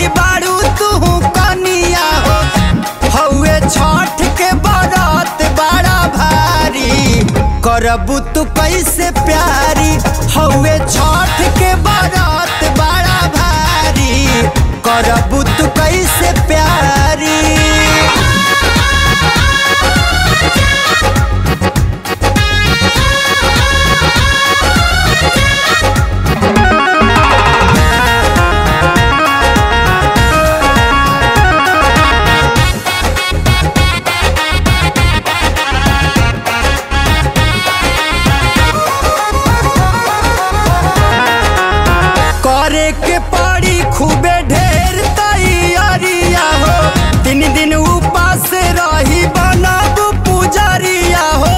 भइली बारू तू कनिया हो हौवे छठ के बरत बड़ा भारी करबू तू कैसे प्यारी हौवे छठ के बरत बड़ा भारी करबू तू कैसे प्यारी करे के पड़ी खूबे ढेर तैयारिया हो तीन दिन उपास रही बनब पुजरिया हो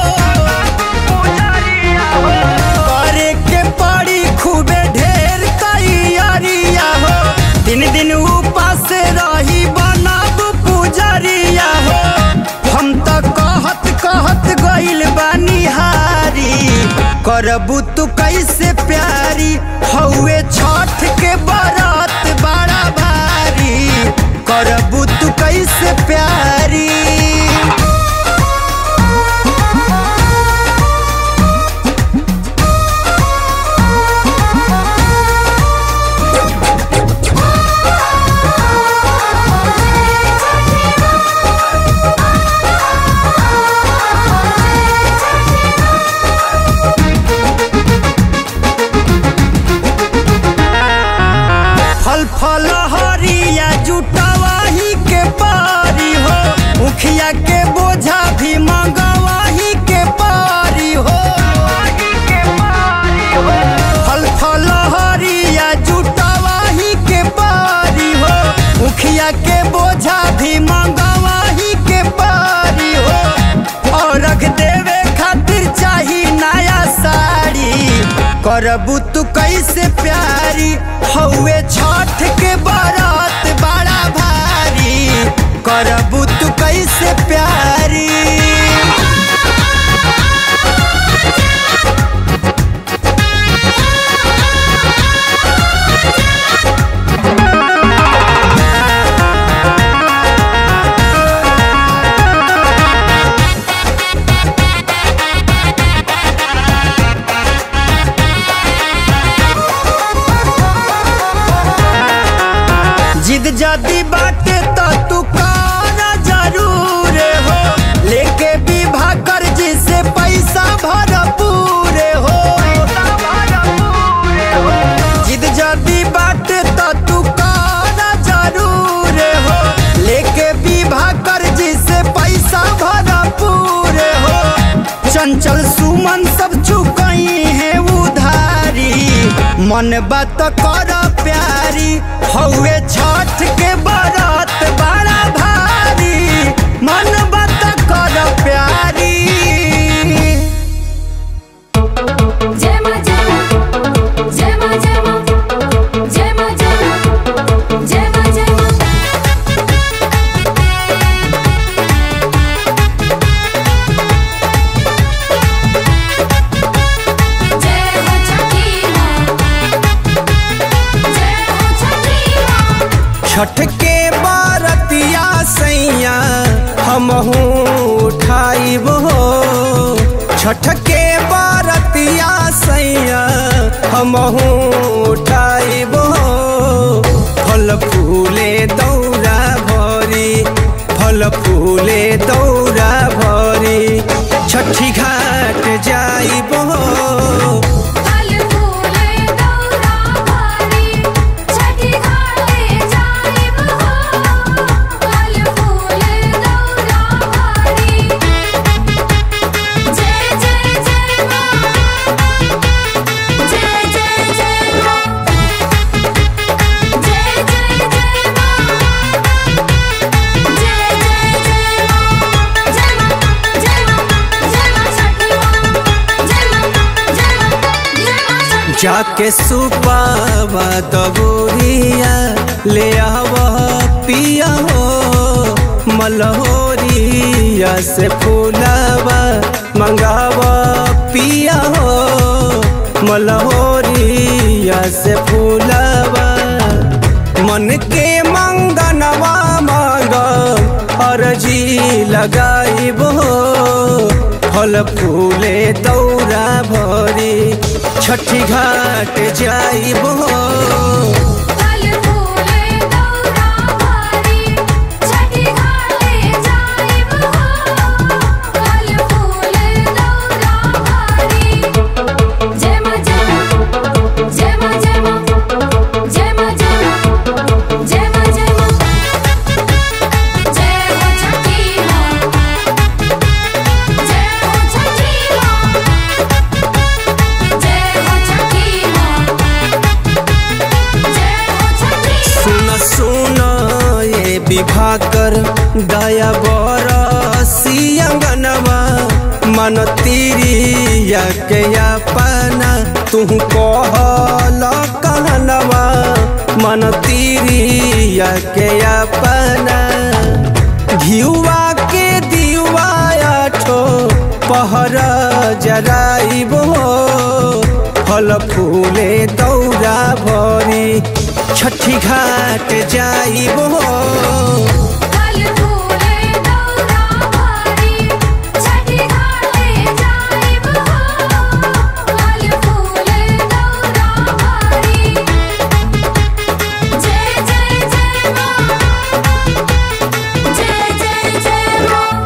करे के पड़ी खूबे ढेर तैयारिया हो तीन दिन उपास रही बनब पुजरिया हो हम तो कहत कहत गइल बानी हारी करबू तू कैसे प्यारी हौवे छठ के बरत बड़ा भारी करबू तू कैसे प्यारी फल फल हरिया जुटवाही के पारी हो मुखिया के बोझा भी मंगवाही के पारी हो फल फल हरिया जुटवाही के पारी हो मुखिया के बोझा भी मंगवाही के पारी हो और रख देवे खातिर चाही नया साड़ी करबू तू कैसे प्यारी हौवे छठ के बरत बड़ा भारी करबू तू कैसे प्यारी जिद जदी बाटे तो तू काना जरूर हो लेके विवाह कर जिसे पैसा भरपूर हो जिद जदी बाटे तो तू काना जरूर हो लेके विवाह कर जिसे पैसा भरपूर हो चंचल सुमन सब चुकई है उधारी मन बात कर प्यारी हौवे छठ के बरत बड़ा भारी मन बात कर प्यारी जय मां जय मां जय मां जय मां जय मां जय मां जय मां जय मां जय हो छठी मां जय हो छठी मां छठ के बरतिया सैया हमहू उठाइब हो छठ के बरतिया सैया हमहू उठाइब हो फल फूले दौरा भरी फल फूले दौरा भरी छठी घाट जाइब हो फल फूले दौरा भारी छठी घाटे जाइब हो फल फूले दौरा भारी जय जय जय मां जय जय जय मां जय जय जय मां जय जय जय मां जय मां जय मां जय मां छठी मां जय मां जय मां जय मां छठी जाके सुपावा दबोरिया ले आव पिया हो मलहोरिया से फूलावा मंगाव पिया हो मलहोरिया से फूलावा मन के मा आरती लगाइबो फल फूले दौरा भरी छठी घाट जाइबो फल फूले दौरा भारी छठी घाटे जाइब हो फल फूले दौरा भारी जय मां जय मां जय मां जय मां जय मां जय मां जय मां जय मां जय हो छठी मां जय हो छठी मां जय हो छठी मां जय हो छठी सुन सुन ये विवाह कर दया बरसी अंगनवा मन तिरिया के अपना तू कहल कहनवा मन तिरिया के अपना घियुआ के दियुआ आठो पहर जराइबो फल फूले दौरा भरी छठी घाट जाइबो फल फूले दौरा भारी छठी घाटे जाइब हो फल फूले दौरा भारी जय जय जय मां जय जय जय मां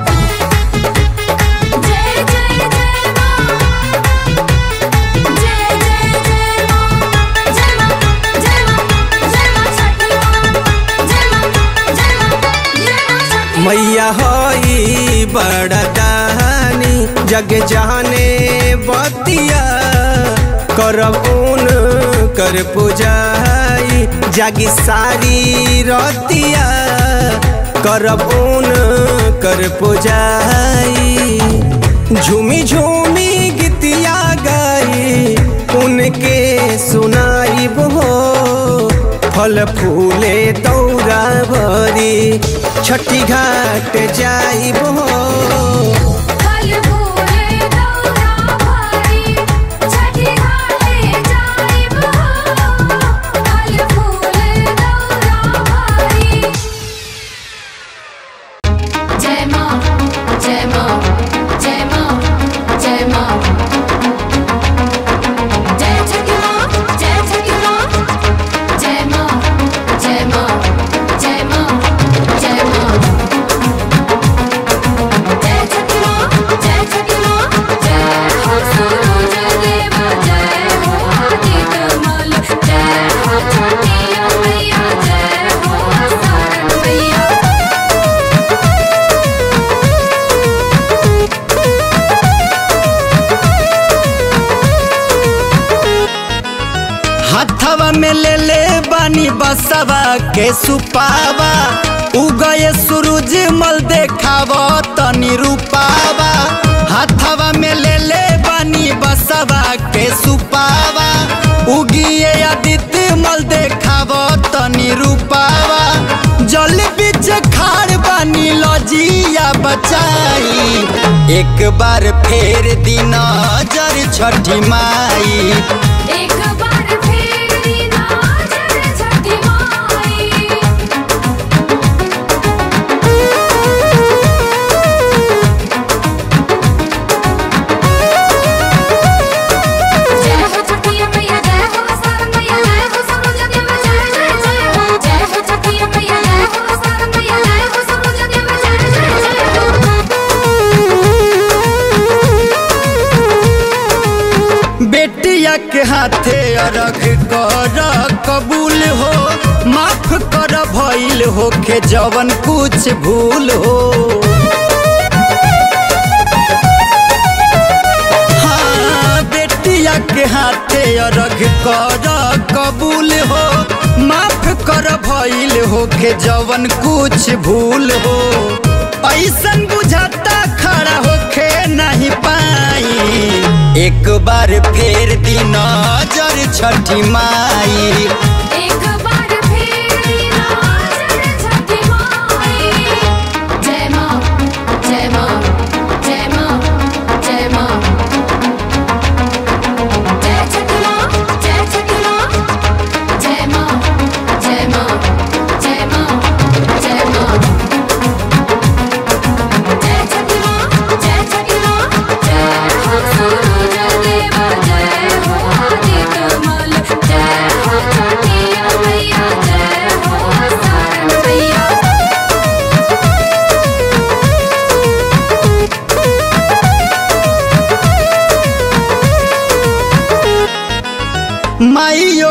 जय जय जय मां जय जय जय मां जय मां जय मां जय मां छठी मां जय मां जय मां जय मां छठी मैया हई बड़ा दानी जग जाने बतिया करब उन कर पुजाई जागी सारी रतिया करब उन कर पुजाई झूमी झूमी गीतिया गाई उनके सुनाई हो फल फूले दौरा भरी छठी घाट जाइबो फल फूले दौरा भारी छठी घाटे जाइब हो फल फूले दौरा भारी जय मां जय मां जय मां जय मां जय छठी मां जय छठी मां जय मां जय मां जय मां जय मां जय छठी मां जय छठी मां जय हो सूरज देव जय हो आदित्य मल जय हो छठी मैया जय हो सारण मैया हाथवा में ले ले बानी बसवा के सुपावा उगए सूरज मल देखाव तनी रूपावा हाथवा में ले ले बानी बसवा के सुपावा उगिए आदित्य मल देखाव तनी रूपावा जल बीच खाड़ बानी लजिया बचाई एक बार फेर दिन जर छठी माई एक बार फिर दीना जय छठी माई जय हो छठी मैया जय हो सारण मैया जय हो सूरज देव जय जय जय हो जय हो छठी मैया जय हो सारण मैया जय हो सूरज देव जय जय जय हो बेटिया के हाथे अरग कर कबूल हो माफ कर भइल हो के जवन कुछ भूल हो हाँ, बेटिया के हाथे अरग कर कबूल हो माफ कर भइल हो के जवन कुछ भूल हो ऐसन बुझाता खड़ा होके नहीं पाई एक बार फेर दिन जर छठी माई एक बार फिर दीना जय छठी माई जय मां जय मां जय मां जय मां जय छठी मां जय छठी मां जय मां जय मां जय मां जय मां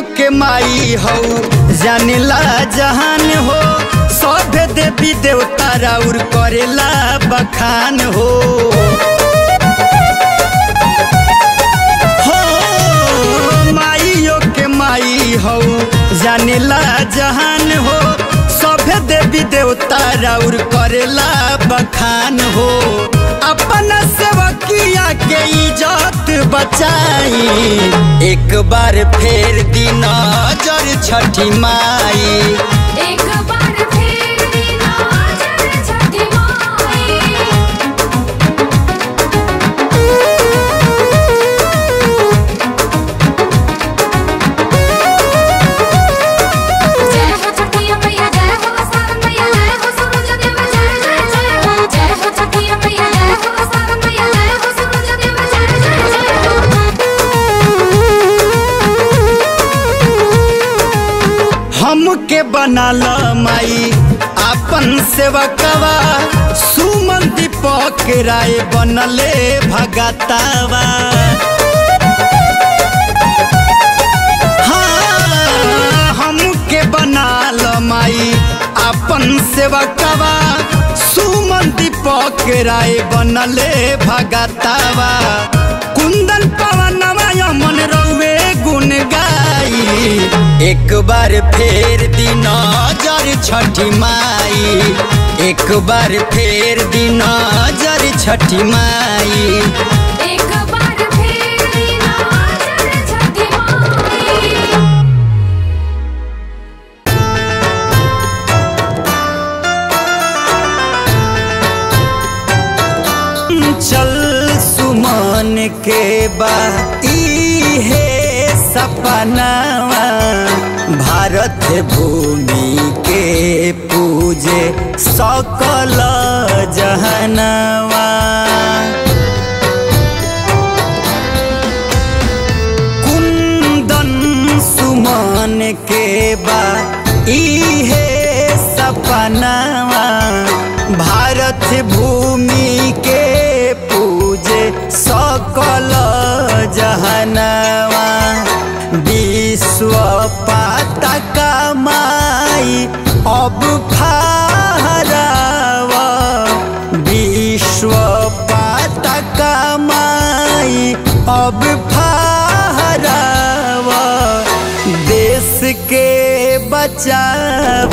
के माई हो जानेला जहान हो सब देवी देवता राउर करेला बखान हो हो माइयो के माई हो जानेला जहान हो सभे देवी देवता राउर करेला बखान हो अपन सेवकिया के इज्जत बचाई एक बार फेर दिन जर छठी माई एक बार फिर दीना जल छठी माई जय हो छठी मैया जय हो सारन मैया जय हो सूरज देव जय जय जय हो जय हो छठी मैया जय हो सारन मैया जय हो सूरज देव जय जय जय हमके बनाल माई अपन सेवकवा सुमन दीपक राय बनले भगतावा हाँ, हमके बनाल माई अपन सेवकवा सुमन दीपक राय बनले भगतावा कुंदन पवनवा यमन रउए गुण गाई एक बार फेर दिन जर छठी माई एक बार फेर दिन जर छठी माई एक बार फिर दीना जल छठी माई चल सुमन के बा इहे सपनावा भारत भूमि के पूजे सकल जहनवा कुंदन सुमन के बा इहे सपनावा भारत भूमि के पूजे सकल जहनवा विश्व पाता माई अब फहरावा विश्व पाता माई अब फहरावा देश के बचाव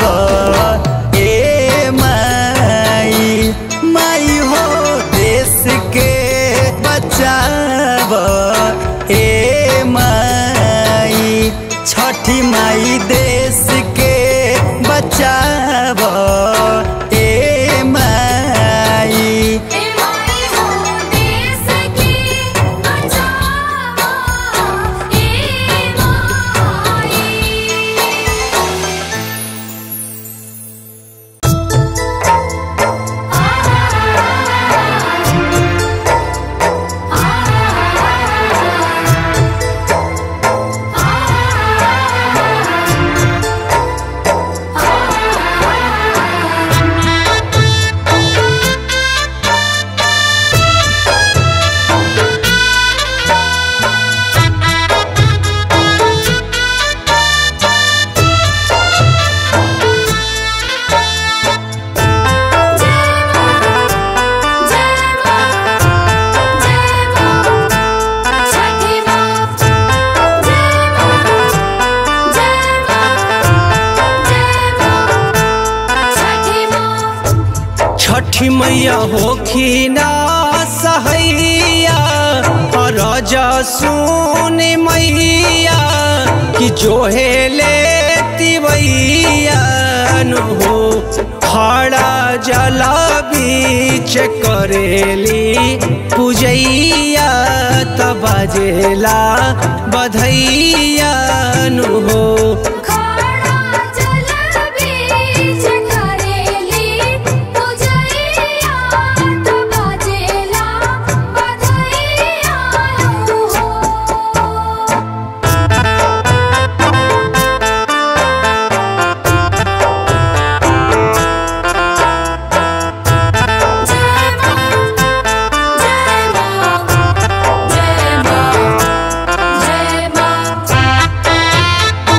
ए माई माई हो देश के बचाव ए माई छठी माई देश के बचाव ए माई ए माई हो देश की बचाओ ए माई छठी मैया होखिना सहैया रज सुन मैया कि जोहे ले तिवैया नु हो खड़ा जल बीच करेली पूजैया त बजेला बधैया नु हो खड़ा जल बीच करेली पूजैया तो बाजेला बधैया हो जय मां जय मां जय मां जय मां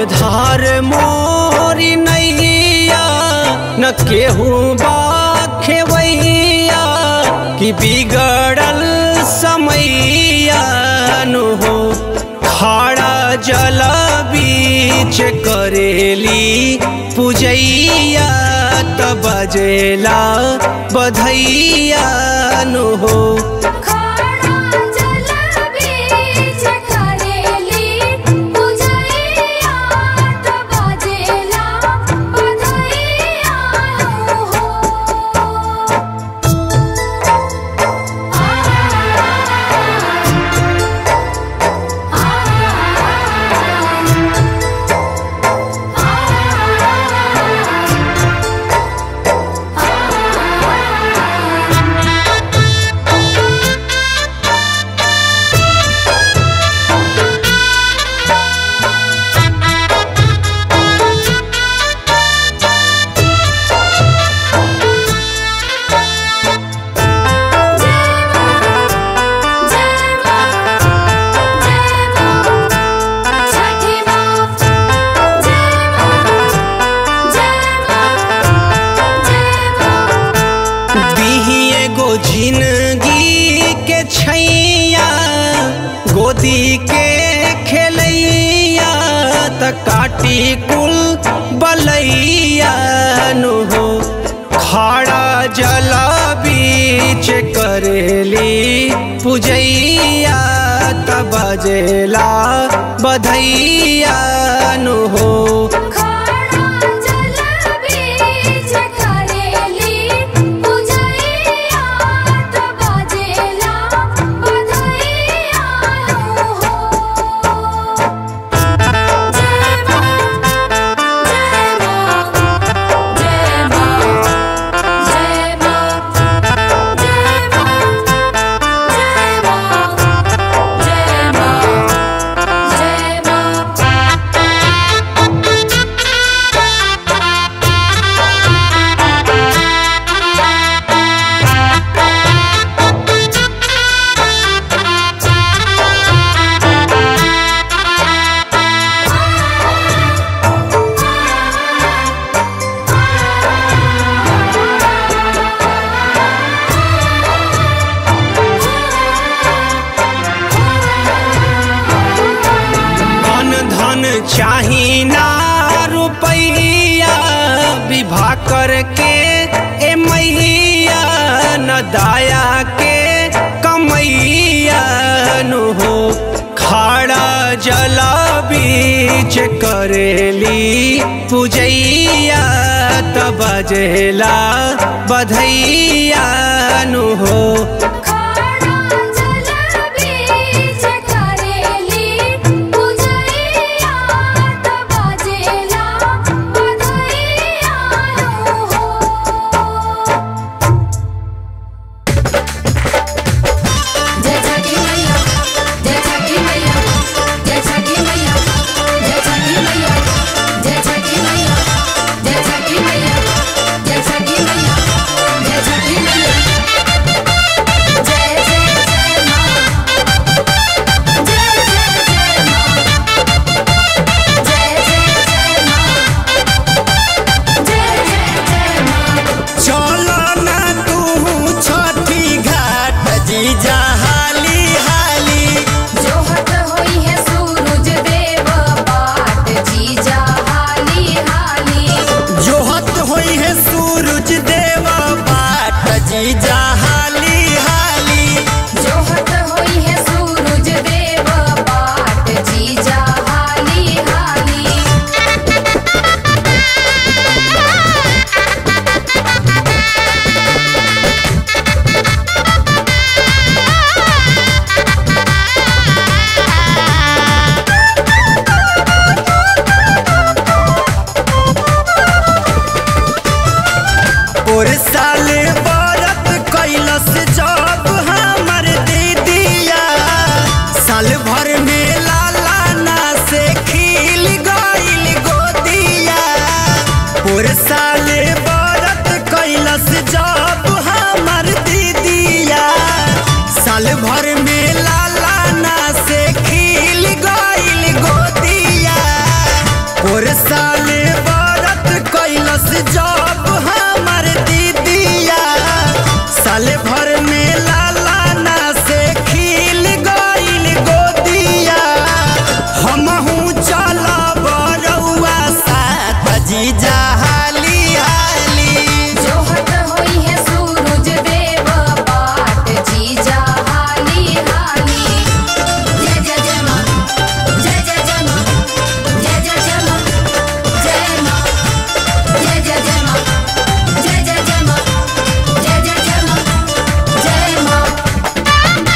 धार मोरी नैया न केहू बा खेवैया कि बिगड़ल समैया नु हो खाड़ा जल बीच करेली पूजैया त बजेला बधैया नु हो खाड़ा जल बीच करेली पूजैया त बाजेला बधैया हो दीही एगो जिंदगी के छैया गोदी के खेलैया त काटी कुल बलैया नु हो खाड़ा जल बीच करेली पूजैया त बजेला बधैया नु हो धन धन चाही ना रुपैया विवाह करके ए मैया न दाया के कमैया नु हो खाड़ा जल बीच करेली पूजैया त बजेला बधैया नु हो जय छठी मैया जय छठी मैया जय छठी मैया जय छठी मैया जय छठी मैया जय छठी मैया जय छठी मैया जय छठी मैया जय जय जय मां जय जय जय मां जय जय जय मां जय जय जय मां चलो ना तू छठी घाट जीजा हाली हाली जोहत होई है सूरज देव बाट जीजा हाली हाली जोहत होई है सूरज देव बाट जीजा हाली हाली जोहत होई है सूरज देव बाट जीजा हाली हाली और साले बरत कैलस जब हमर दीदिया साल भर में लाला ना से खिल गइल गोदिया और साले बरत कैलस जब हमर दीदिया साल भर में लाला ना से खिल गइल गोदिया जब हमर दीदिया साल भर में लाला ना से खिल गइल गोदिया हमहू चलब रउआ साथ जीजा हाली हाली जोहत होई है सूरज देव बाट जीजा हाली हाली जय जय जय मां जय जय जय मां जय जय जय मां जय मां जय जय जय मां जय जय जय मां जय जय जय मां जय मां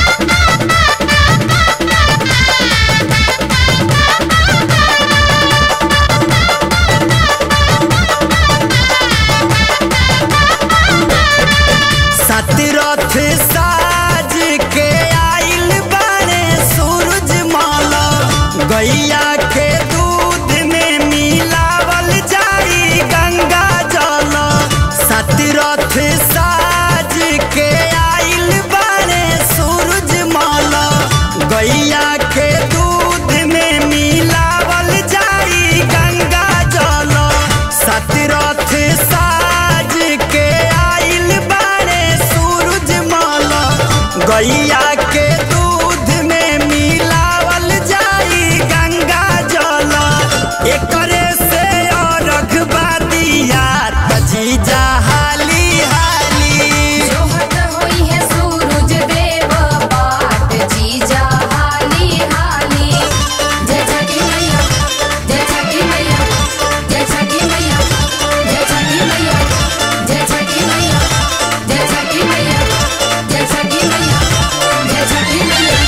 सतरथ साज के आइल बने सूरज माला गैया के दूध में मिलावल जाई गंगा जल सतरथ साज के आइल बने सूरज माला गैया के दूध में मिलावल जाई गंगा जल सतरथ साज के आइल बने सूरज माला गैया के दूध में मिलावल जाई गंगा जल एकरे से अर्घ बादिया जीजा हाली हाली जोहत होई है सूरज देव बाट जीजा हाली हाली जय छठी मैया जय छठी मैया जय छठी मैया जय छठी मैया जय छठी मैया जय छठी मैया जय छठी मैया जय छठी मैया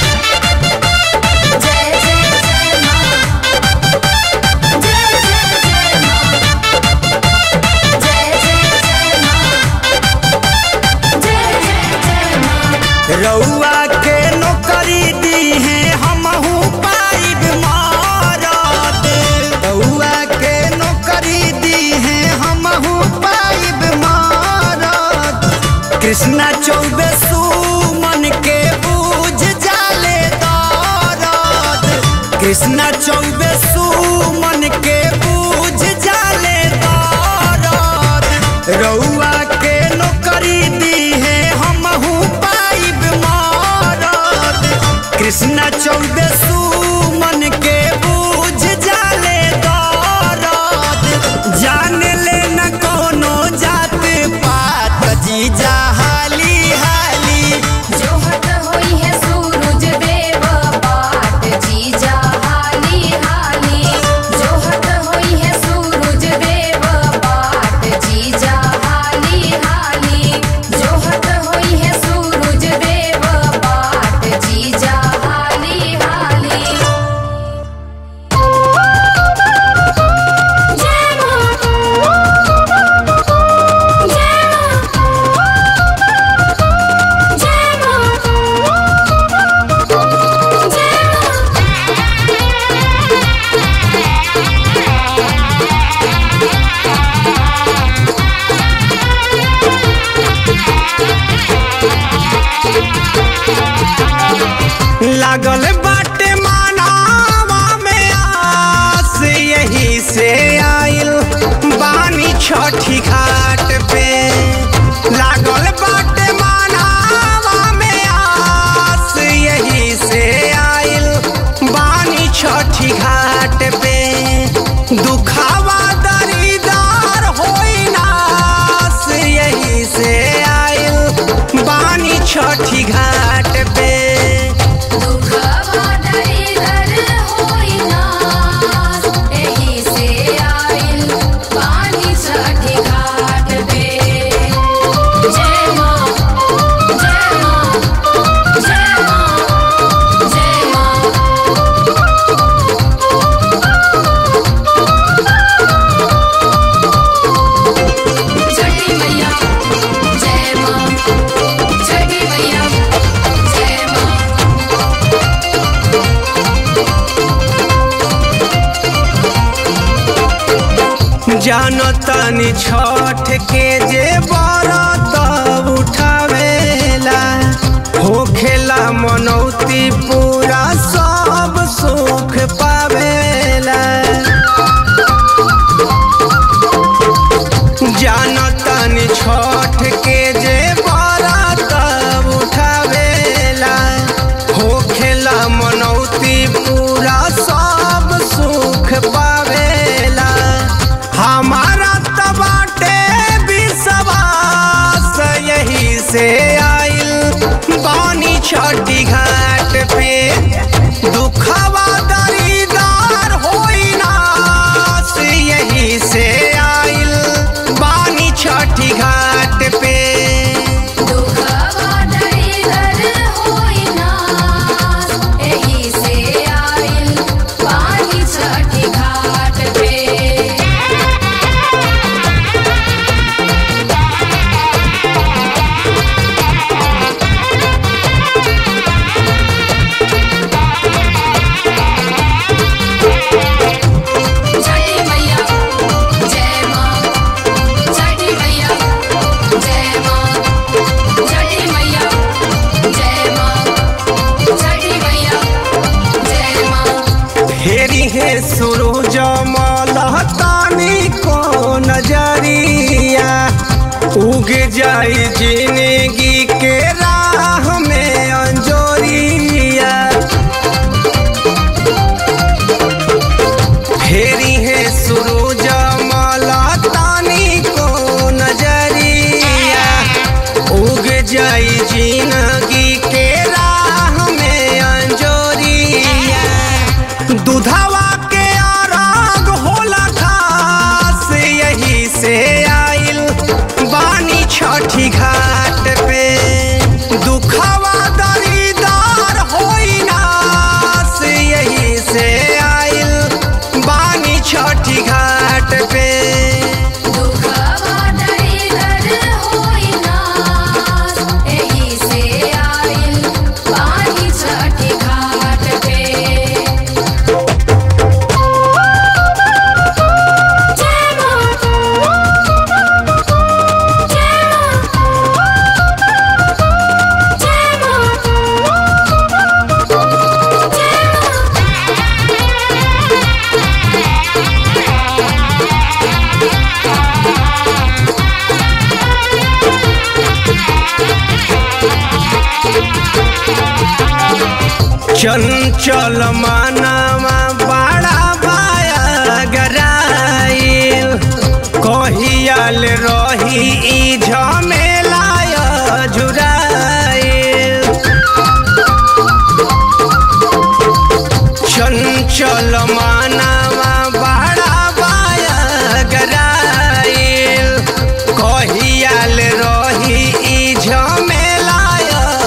जय जय जय मां जय जय जय मां जय जय जय मां जय जय जय मां रउआ के नौकरी दी है हमहू पाइब मारत रउआ के नौकरी दी है हमहू पाइब मारत कृष्णा चौबे सुमन के बूझ जाले दरद कृष्णा चौबे सुमन के बूझ जाले दरद रउआ के नौकरी दी है हमहू पाइब मारत कृष्णा चौबे सुमन के बूझ जाले दरद जान ले न कोनो जात पात जीजा हाली हाली जोहत होई है सूरज देव बाट जीजा हाली हाली जोहत होई है सूरज देव बाट जीजा हाली हाली जोहत होई है सूरज देव बाट जीजा हाली हाली जय मां जय मां जय मां जय लागल बाटे मानावा में आस यही से आइल बानी छठी घाट पे लागल बाटे मानावा में आस यही से आइल बानी छठी घाट पे दुखावा दरीदार होई नास यही से आइल बानी छठी घाट पे दुखवा दरिदर होई नास एही से आइल पानी छठी घाट पे जय मां जय मां जय मां जय मां छठी मैया जय मां छठी मैया जय मां जानो तनी छठ के जे बरत उठावेला होखेला मनौती पूरा सब सुख पावेला जानतन छठ के जे बरत उठावेला होखेला मनौती पूरा सब सुख पावेला हमारा त बाटे विश्वास यही से आइल बानी छठी घाट पे दुखवा दरीदार होई नास यही से आइल बानी छठी घाट पे दुखवा दरिदर होई नास, एही से आइल पानी छठी घाट पे छठी मैया जय माँ छठी मैया जय माँ छठी मैया जय माँ छठी मैया जय माँ फेरी है सूरज मलहतानी को नजरिया उग जाई जिंदगी के राह में अंजोरिया फेरी है सूरज मलहतानी को नजरिया उग जाई जिंदगी के राह में अंजोरिया दुधावा के आराग होला खास यही से आइल बानी छठी घाट पे दुखवा दरीदार होई नास यही से आइल बानी छठी घाट पे दुखवा दरिदर होई नास, एही से आइल पानी छठी घाट पे जय माँ जय माँ जय चंचल मानवा बड़ा बाया गराइल कहियाल रही ई झमेलाय झुराइल चंचल मानवा बड़ा बाया गराइल कहियाल रही ई झमेलाय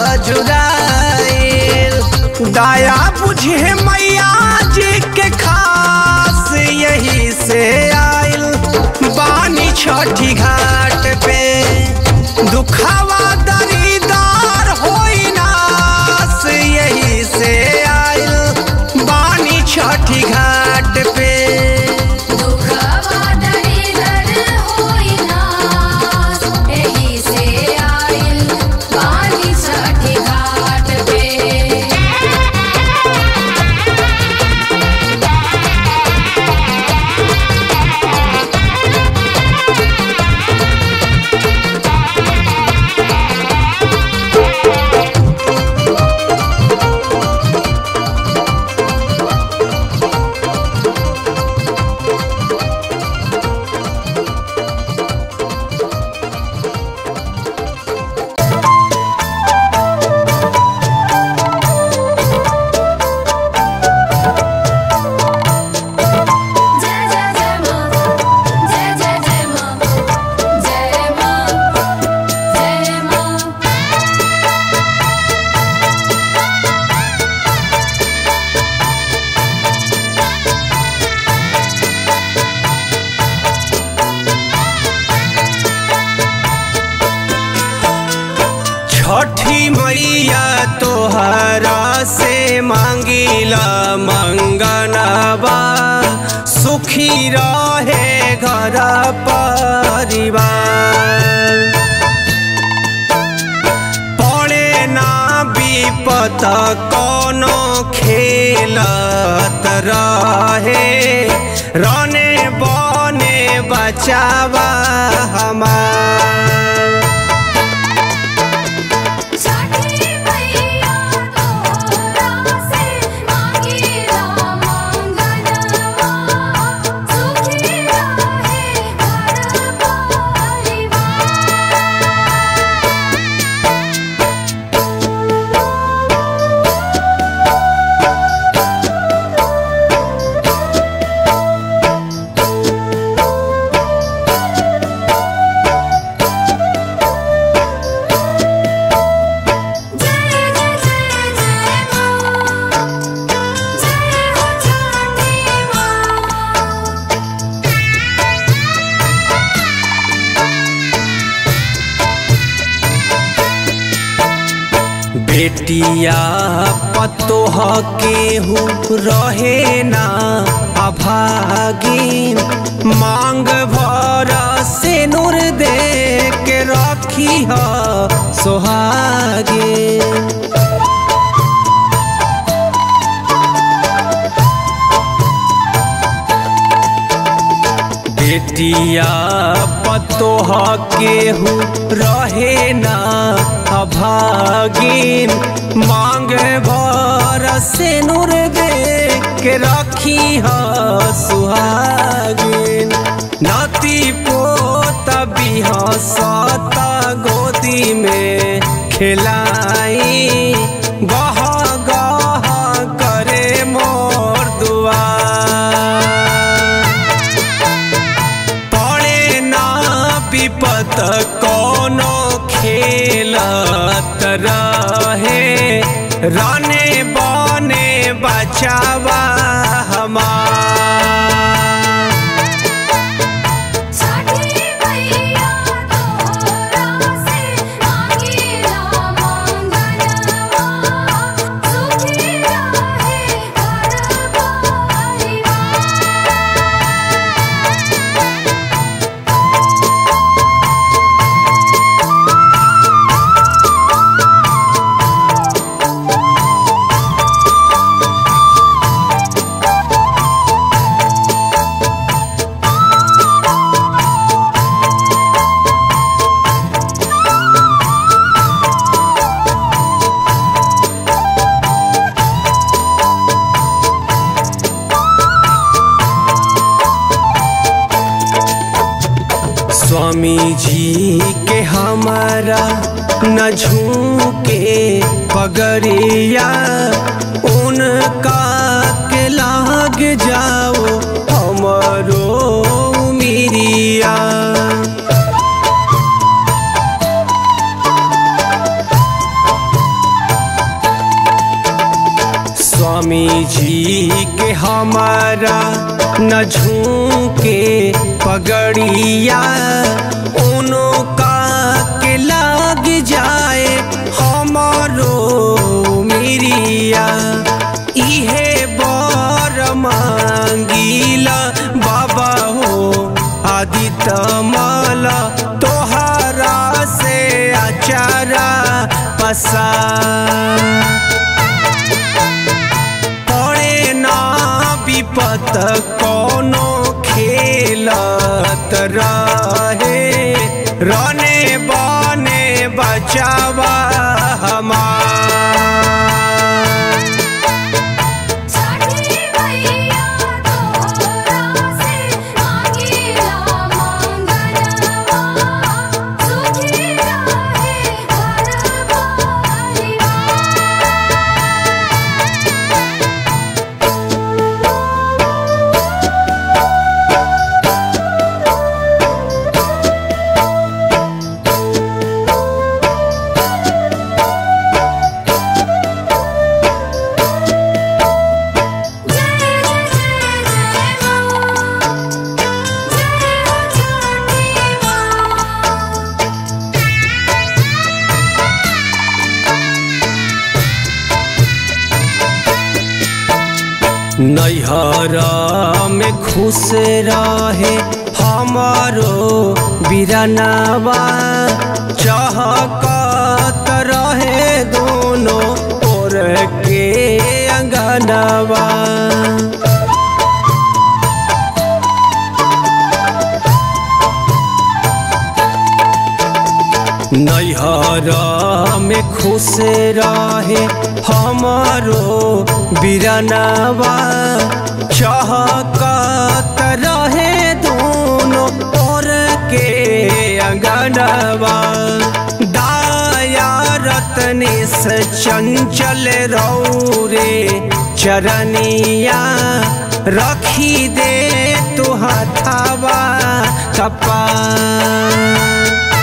जुराइल दया बुझे मैया जी के खास यही से आइल बानी छठी घाट पे दुखावा दरीदार होई नास यही से आइल बानी छठी घाट पे दुखवा दरिदर होई नास, एही से आइल पानी छठी घाट पे जय जय जय माँ जय जय जय माँ जय माँ जय माँ छठी मैया तोहरा से मांगिला मंगनवा सुखी रहे घर परिवार पड़े ना विपत कोनो खेलत रहे रने बने बच बचावा हमार छठी मैया तोरा से मांगेला मंगलवा सुखी रहे घर परिवार जय जय जय जय मां जय हो छठी मां बेटिया पतोह केहू रहे ना अभागिन मांग भर से नूर दे के रखी ह सोहागिन बेटिया पतोह केहू रहे ना अभागिन मांग भर से नूर दे के रखी ह सुहागिन नाती पोत बिहसत गोदी में खिलाई गह गह करे मोर दुआ पड़े ना विपत कोनो खेलत रहे राने बने बचावा हमार छठी मैया तोरा से मांगेला मंगलवा सुखी रहे घर परिवार स्वामी जी के हमारा न झूके पगड़िया उनका के लाग जाओ हमरो मिरिया स्वामी जी के हमारा न झूके पगड़िया उनका के लाग जाए हमारो मिरिया इहे बर मांगीला बाबा हो आदित्य माला तोहरा से अचारा पसा पड़े ना विपत कोनो खेलत रहे रने बने बचावा हमार छठी मैया तोरा से मांगेला मंगलवा सुखी रहे घर परिवार नैहर में खुश रहे हमारो बिरनवा चहकत रहे दोनों ओर के अंगनवा नैहर में खुश रहे हमारो बिरनवा चहकत रहे दोनों और के अंगनवा दाया रतने से चंचल रौरे चरनिया रखी दे तू हथावा कपा